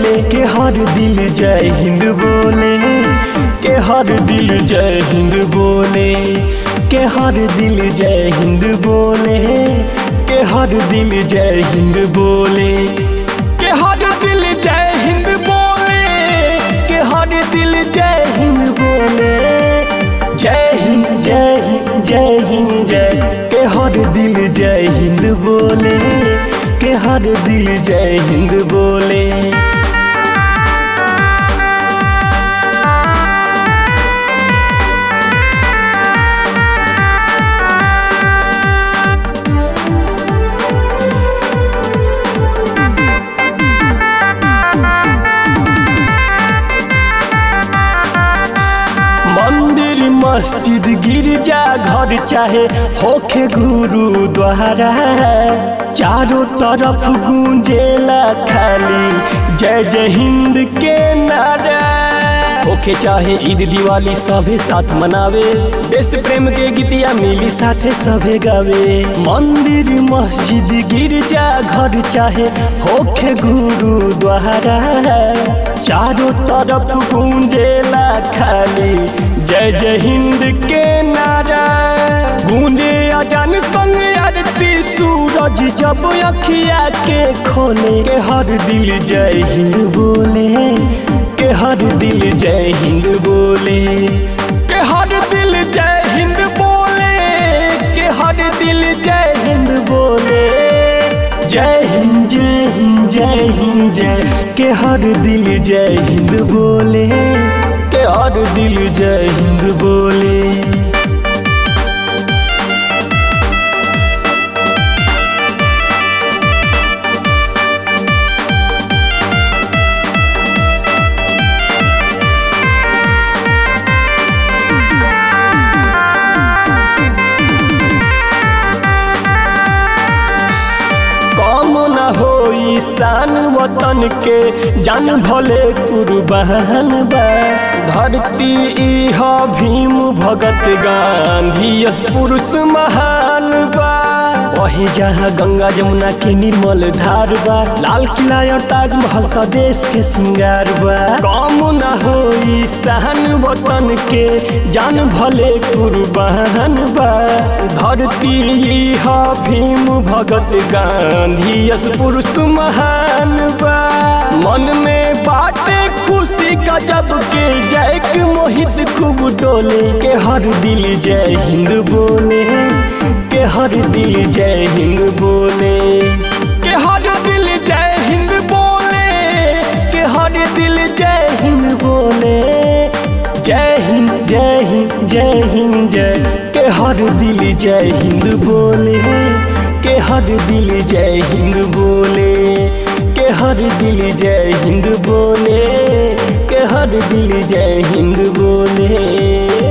बोले के हर दिल जय हिंद बोले के हर दिल जय हिंद बोले के हर दिल जय हिंद बोले के हर दिल जय हिंद बोले के हर दिल जय हिंद बोले के हर दिल जय हिंद बोले जय हिंद जय हिंद जय हिंद जय के हर दिल जय हिंद बोले के हर दिल जय हिंद बोले मंदिर मस्जिद गिरजा घर चाहे होखे गुरुद्वारा चारों तरफ गूंजेला खाली जय जय हिंद के नारा होखे चाहे ईद दिवाली सभे साथ मनावे देश प्रेम के गीतिया मिली साथे सभे गावे मंदिर मस्जिद गिरजा घर चाहे होखे गुरुद्वारा चारों तरफ गूंजेला खाली जय जय हिंद के नारा गूंजे अजान संग आरती सूरज जब अखिया के खोले के हर दिल जय हिंद बोले के हर दिल जय हिंद बोले के हर दिल जय हिंद बोले के हर दिल जय हिंद बोले जय हिंद जय हिंद जय हिंद जय के हर दिल जय हिंद बोले के हर दिल जय हिंद बोले कम न होई शान वतन के जान भले कुर्बान बा धरती इह भीम भगत गांधी यस पुरुष महान बा वही जहाँ गंगा जमुना के निर्मल धार बा लाल किला और ताजमहल का देश के श्रृंगार बा कम न होई शान वतन के जान भले कुर्बान बा धरती इह भीम भगत गांधी यस पुरुष महान बा मन में बाटे खुशी का जब के जय के मोहित खूब डोले के हर दिल जय हिंद बोले के हर दिल जय हिंद बोले के हर दिल जय हिंद बोले के हर दिल जय हिंद बोले जय हिंद जय हिंद जय हिंद जय के हर दिल जय हिंद बोले के हर दिल जय हिंद बोले के हर दिल जय हिंद बोले के हर दिल जय हिंद बोले